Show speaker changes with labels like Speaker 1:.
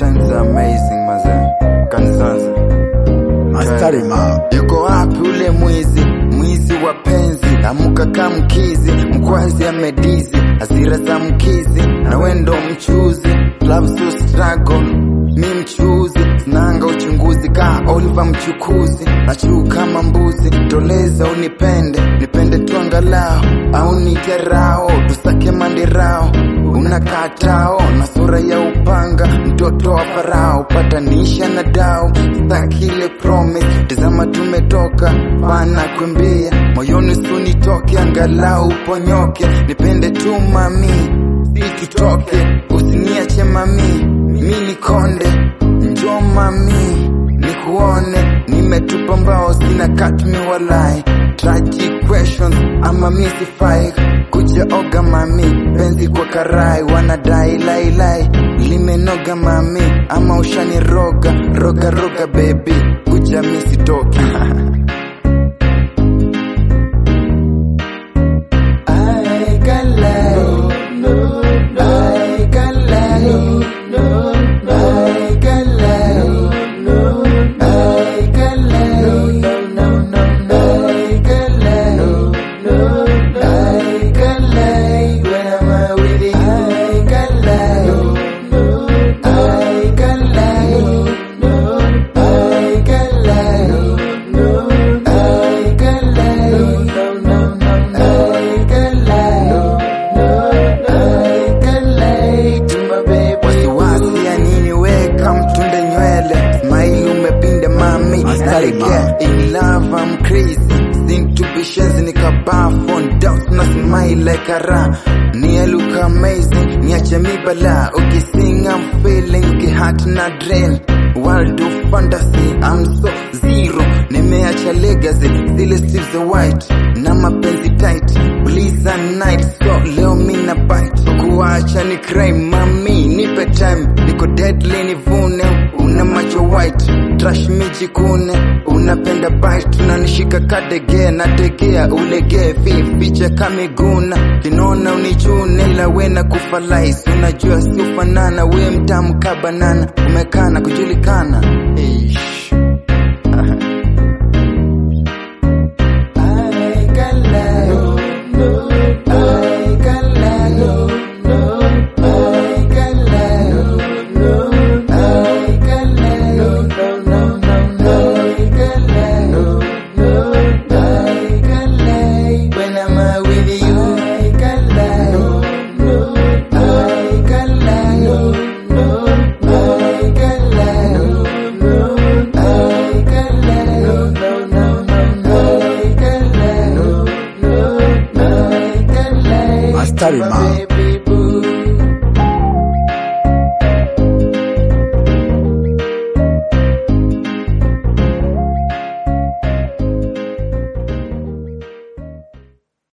Speaker 1: times are amazing maze kanzanza
Speaker 2: Mastari ma.
Speaker 1: yuko wapi ule mwizi mwizi wa penzi amuka kamkizi mkwazi amedizi hasira za mkizi na wendo mchuzi love so struggle mi mchuzi nanga uchunguzi ka Oliver mchukuzi nachuu kama mbuzi toleza unipende nipende tu angalao au nikerao tusake mandirao unakatao na sura ya upanga mtoto wa farao patanisha na dao stakile promise tazama tumetoka pana kwembea moyoni sunitoke angalau uponyoke nipende tu mami si tutoke usiniache mami mi nikonde njo mami nikuone nimetupa mbao sina katmi walai tragic questions ama misifai kuja oga mami penzi kwa karai wanadai lailai limenoga mami ama ushaniroga roga roga baby kuja misitoki I can lie, no, I can lie, no, I can lie, no, I can lie, no, no, no, I can lie, no, I can lie when I'm with you. I can lie, no, I can lie, no, I can lie, no, I can lie, no, no, no, I can lie, no, I can lie to my baby. Wasiwasi ya nini weka mtunde nywele smile umepinda mami
Speaker 2: Mastari
Speaker 1: Nalegea in love I'm crazy Sing to be shenzi nikabaa phone doubt na smile like a ra Nia look amazing niache mi bala ukising I'm feeling kihat na drain World of fantasy I'm so zero nimeacha legacy zile Steve the white na mapenzi tight Bliss and night so leo mina bite kuacha ni crime mami nipe time niko deadly nivune una macho white trash mijikune unapenda bite unanishika kadege nategea ulegee fifiche kamiguna kinona unichune la wena kufalais unajua siofanana we mtamu kabanana umekana kujulikana Eish. I can lie, no, I can lie, no, no, I can lie, no, I can lie, no, no, no, no, I can lie, no, no, I can lie when I'm with you. I can lie, no, I can lie, no, no, I can lie, no, I can lie, no, no, no, no, I can lie, no, no, I can lie.
Speaker 2: Mastari ma.